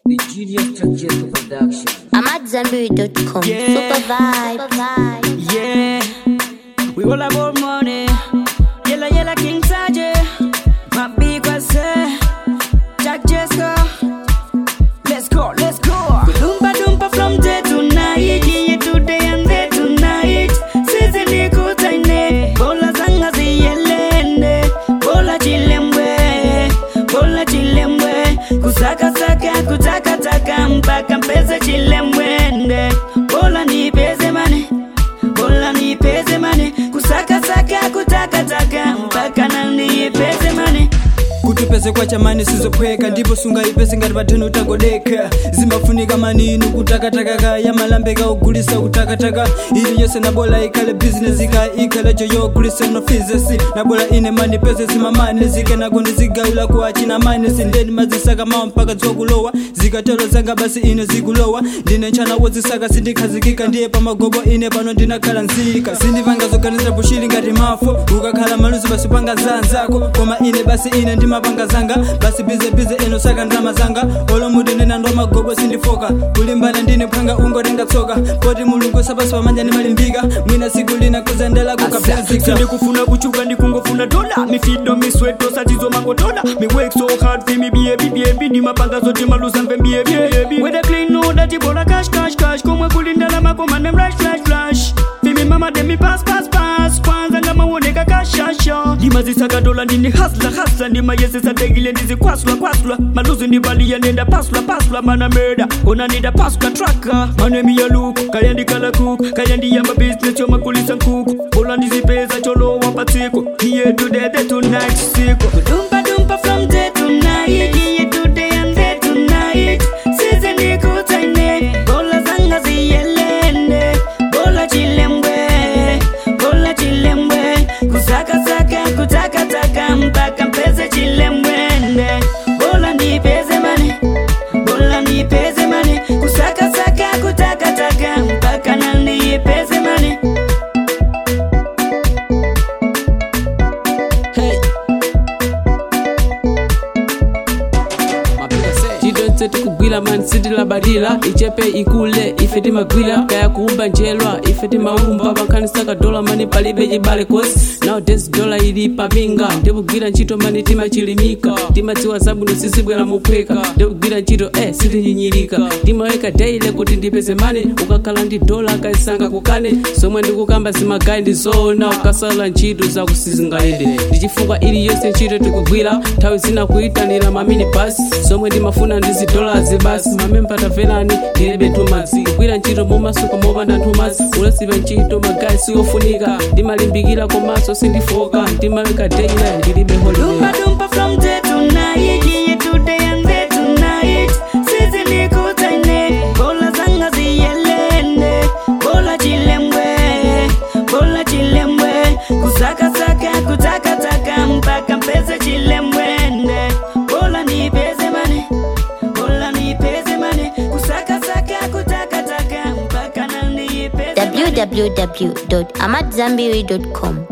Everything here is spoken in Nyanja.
The Genius Trangesco Production. I'm at Zambiri.com. Yeah. Super vibe. Yeah, we all about money. Yella yella King Saje, my big was Jack Jesco. Let's go, let's go. Dumpa dumpa from day to night, yeah today and there tonight. Sisi nikutaine, bola zanga ziyelende, bola chilemwe, bola chilemwe. Kusaka saka kutaka taka mpaka mpeze chilemwende, bola nipeze mane bola nipeze mane kusakasaka kutakataka mpaka nanipeze mane kuti upeze kwa chamani sizophweka ndipo sungaipese ngati patheni utagodeka zimafunika maninu kutakatakaka yamalambeka ogulisa kutakataka ili yonse nabola ikhale bizinesi ika ikhale joyo ogulisa nofizesi nabola ine mandipeze zimamane zikenako ndizigawula kwa china mane sindeni mazisaka mawa mpaka dziwa kulowa zikatero zanga basi ine zikulowa ndine nchana wodzisaka sindikhazikika ndiye pamagobo ine pano ndinakhala nzika sindipanga zoganiza bushili ngati mafo ukakhala maluzi basi panga zanzako koma ine basi ine ndimapanga zanga basi bizebize eno saka ndalama zanga olomuti ndina ndo magobo sindifoka kulimbana ndine phanga ungotenga tsoka poti mulungu sabasi pamanja ndimalimbika mwina siku lina kuzendela kukapyanzika sindikufuna kuchuka ndikungofuna dola mifido misweto satizo mangotola mi work so hard fi mi biebi biebi ndimapanga zote malusa mve mbiebi whether clean no dati bola cash cash cash komwe kulindala makoma nem rush rush rush fi mi mama dem mi pass pass pass kwanza ngamaoneka kashasha ndimazisaka dola ndini hasla hasla ndimayesesa tegile ndizikwasula kwasula maluzi ndivalia nenda pasula pasula mana murder ona nida pasula traka manemi ya luku kaya ndikala kuku kaya ndiyamba business yomakulisa nkuku ola ndizipeza cholowa patsiko iye today the tonight siko dumpa dumpa from day to night yeah today and there tonight sisi nikutaine bola zanga ziyelende bola chilemwe bola chilemwe kusakasaka kutakataka mpaka mpeze chilemwende bola nipeze mane bola nipeze mane kusakasaka kutakataka mpaka nanipeze mane Hey. Mapika say. chidonse tikugwira mani sitilabadira ichepe ikule ife timagwira kaya kuumba njelwa ife timaumba pankhanisaka dola mani palibe chibale kosi nowadays dola ili papinga ndikugwira ntchito mani timachilimika timadziwa zabwino sizibwera muphweka ndikugwira ntchito eh sitinyinyirika timaweka daily kuti ndipeze mani ukakhala ndi dola akaisanga kukane zomwe ndikukamba zimagayi ndi zoona ukasala ntchito zakusizingalende ndichifukwa iliyonse ntchito tikugwira nthawi zina kuyitanira mamini basi zomwe ndimafuna ndi zidolazi basi mamemba taverani ndilibe ntumazi kugwira ntchito momasuka mopanda ntumazi ulasipa ntchito magayi siyofunika ndimalimbikira komanso sindifoka ndimaweka daily ndilibe holiday Dumpa dumpa from day to night, yeah today and there tonight. Sisi nikutaine, bola zanga ziyelende, bola chilemwe, bola chilemwe, kusaka saka kutaka taka mpaka mpeze chilemwende, bola nipeze mane, bola nipeze mane, kusaka saka kutaka taka mpaka na nipeze mane. www.amatzambiri.com.